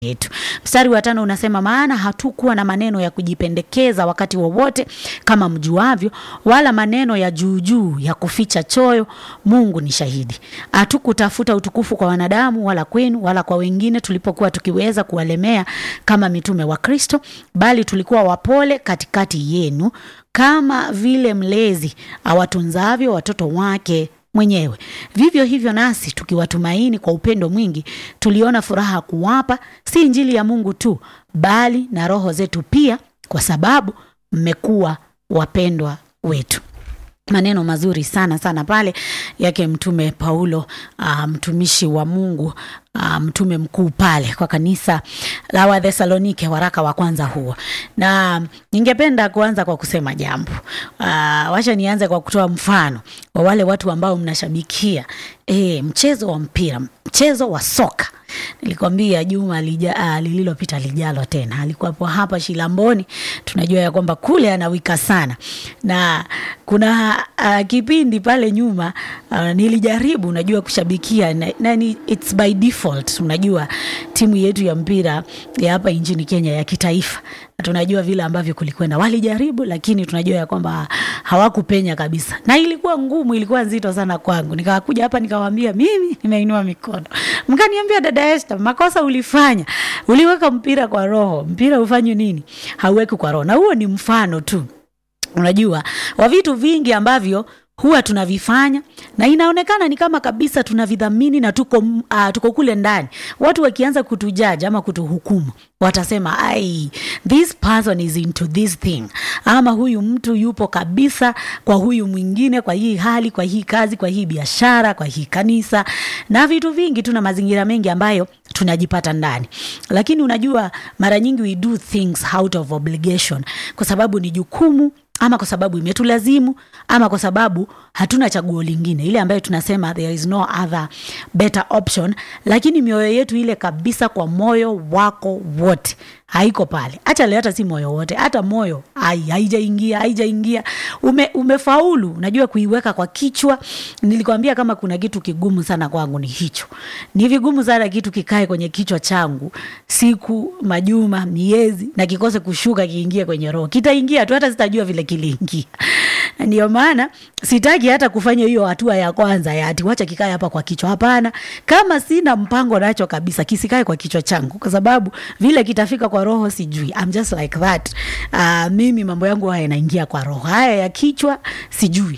yetu. Mstari wa tano unasema, maana hatukuwa na maneno ya kujipendekeza wakati wowote kama mjuavyo, wala maneno ya juujuu ya kuficha choyo. Mungu ni shahidi. Hatukutafuta utukufu kwa wanadamu, wala kwenu, wala kwa wengine, tulipokuwa tukiweza kuwalemea kama mitume wa Kristo, bali tulikuwa wapole katikati yenu, kama vile mlezi awatunzavyo watoto wake mwenyewe. Vivyo hivyo nasi tukiwatumaini kwa upendo mwingi, tuliona furaha kuwapa si injili ya Mungu tu, bali na roho zetu pia, kwa sababu mmekuwa wapendwa wetu. Maneno mazuri sana sana pale yake Mtume Paulo, uh, mtumishi wa Mungu, uh, mtume mkuu pale kwa kanisa la Wathesalonike, waraka wa kwanza huo. Na ningependa kuanza kwa kusema jambo uh, wacha nianze kwa kutoa mfano wa wale watu ambao mnashabikia e, mchezo wa mpira, mchezo wa soka nilikwambia juma lija, uh, lililopita lijalo tena alikuwapo hapa Shilamboni. Tunajua ya kwamba kule anawika sana, na kuna uh, kipindi pale nyuma uh, nilijaribu unajua kushabikia na, na ni, it's by default. Unajua timu yetu ya mpira ya hapa nchini Kenya ya kitaifa tunajua vile ambavyo kulikwenda, walijaribu lakini tunajua ya kwamba hawakupenya kabisa, na ilikuwa ngumu, ilikuwa nzito sana kwangu. Nikakuja hapa nikawaambia, mimi nimeinua mikono, mkaniambia dada Esther, makosa ulifanya, uliweka mpira kwa roho. Mpira ufanye nini? Hauweki kwa roho. Na huo ni mfano tu, unajua wa vitu vingi ambavyo huwa tunavifanya na inaonekana ni kama kabisa tunavidhamini na tuko, uh, tuko kule ndani. Watu wakianza kutujaji ama kutuhukumu, watasema ai, this person is into this thing, ama huyu mtu yupo kabisa kwa huyu mwingine, kwa hii hali, kwa hii kazi, kwa hii biashara, kwa hii kanisa na vitu vingi. Tuna mazingira mengi ambayo tunajipata ndani, lakini unajua mara nyingi we do things out of obligation, kwa sababu ni jukumu ama kwa sababu imetulazimu ama kwa sababu hatuna chaguo lingine, ile ambayo tunasema there is no other better option. Lakini mioyo yetu ile kabisa, kwa moyo wako wote haiko pale. Acha leo, hata si moyo wote, hata moyo haijaingia, haijaingia. Ume, umefaulu unajua kuiweka kwa kichwa. Nilikwambia kama kuna kitu kigumu sana kwangu ni hicho. Ni vigumu sana kitu kikae kwenye kichwa changu siku, majuma, miezi na kikose kushuka kiingie kwenye roho. Kitaingia tu, hata sitajua vile kiliingia. Ndio maana sitaki hata kufanya hiyo hatua ya kwanza ya ati wacha kikae hapa kwa kichwa. Hapana, kama sina mpango nacho kabisa, kisikae kwa kichwa changu, kwa sababu vile kitafika kwa roho sijui. I'm just like that. Uh, mimi mambo yangu haya yanaingia kwa roho, haya ya kichwa sijui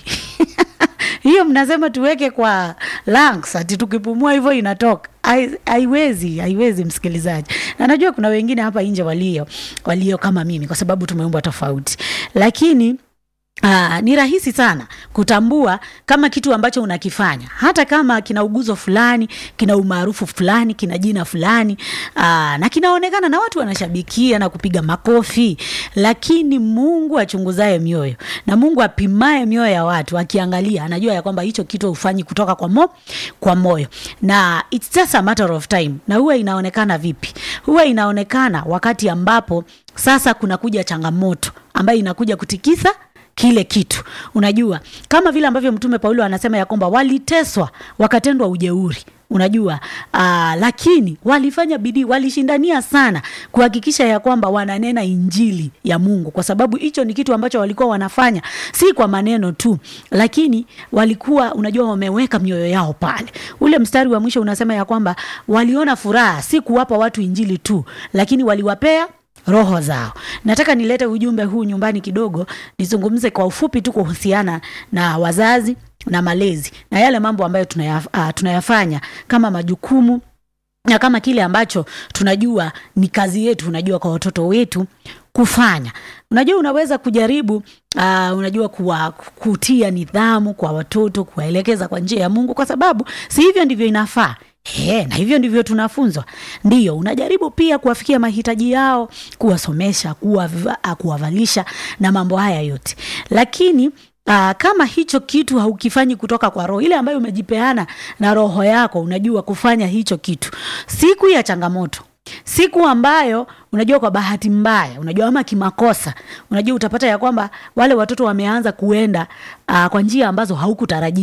hiyo mnasema tuweke kwa lungs, ati tukipumua hivyo inatoka. Haiwezi, haiwezi msikilizaji, na najua kuna wengine hapa nje walio walio kama mimi, kwa sababu tumeumbwa tofauti, lakini Aa, ni rahisi sana kutambua kama kitu ambacho unakifanya hata kama kina uguzo fulani, kina umaarufu fulani, kina jina fulani aa, na kinaonekana na watu wanashabikia na kupiga makofi, lakini Mungu achunguzaye mioyo na Mungu apimaye mioyo ya watu akiangalia, anajua ya kwamba hicho kitu hufanyi kutoka kwa, mo, kwa moyo na it's just a matter of time. Na huwa inaonekana vipi? Huwa inaonekana wakati ambapo sasa kunakuja changamoto ambayo inakuja kutikisa kile kitu. Unajua, kama vile ambavyo Mtume Paulo anasema ya kwamba waliteswa wakatendwa ujeuri, unajua aa, lakini walifanya bidii, walishindania sana kuhakikisha ya kwamba wananena injili ya Mungu, kwa sababu hicho ni kitu ambacho walikuwa wanafanya, si kwa maneno tu, lakini walikuwa unajua, wameweka mioyo yao pale. Ule mstari wa mwisho unasema ya kwamba waliona furaha si kuwapa watu injili tu, lakini waliwapea roho zao. Nataka nilete ujumbe huu nyumbani kidogo, nizungumze kwa ufupi tu kuhusiana na wazazi na malezi na yale mambo ambayo tunayaf, uh, tunayafanya kama majukumu na kama kile ambacho tunajua ni kazi yetu, unajua kwa watoto wetu kufanya. Unajua unaweza kujaribu uh, unajua kuwa, kutia nidhamu kwa watoto, kuwaelekeza kwa njia ya Mungu, kwa sababu si hivyo ndivyo inafaa. He, na hivyo ndivyo tunafunzwa. Ndiyo, unajaribu pia kuwafikia mahitaji yao, kuwasomesha, kuwavalisha na mambo haya yote, lakini Uh, kama hicho kitu haukifanyi kutoka kwa roho ile ambayo umejipeana na roho yako, unajua kufanya hicho kitu, siku ya changamoto, siku ambayo unajua kwa bahati mbaya, unajua ama kimakosa, unajua utapata ya kwamba wale watoto wameanza kuenda uh, kwa njia ambazo haukutarajia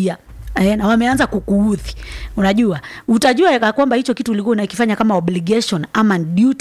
eh, na wameanza kukuudhi unajua utajua ya kwamba hicho kitu ulikuwa unakifanya kama obligation ama duty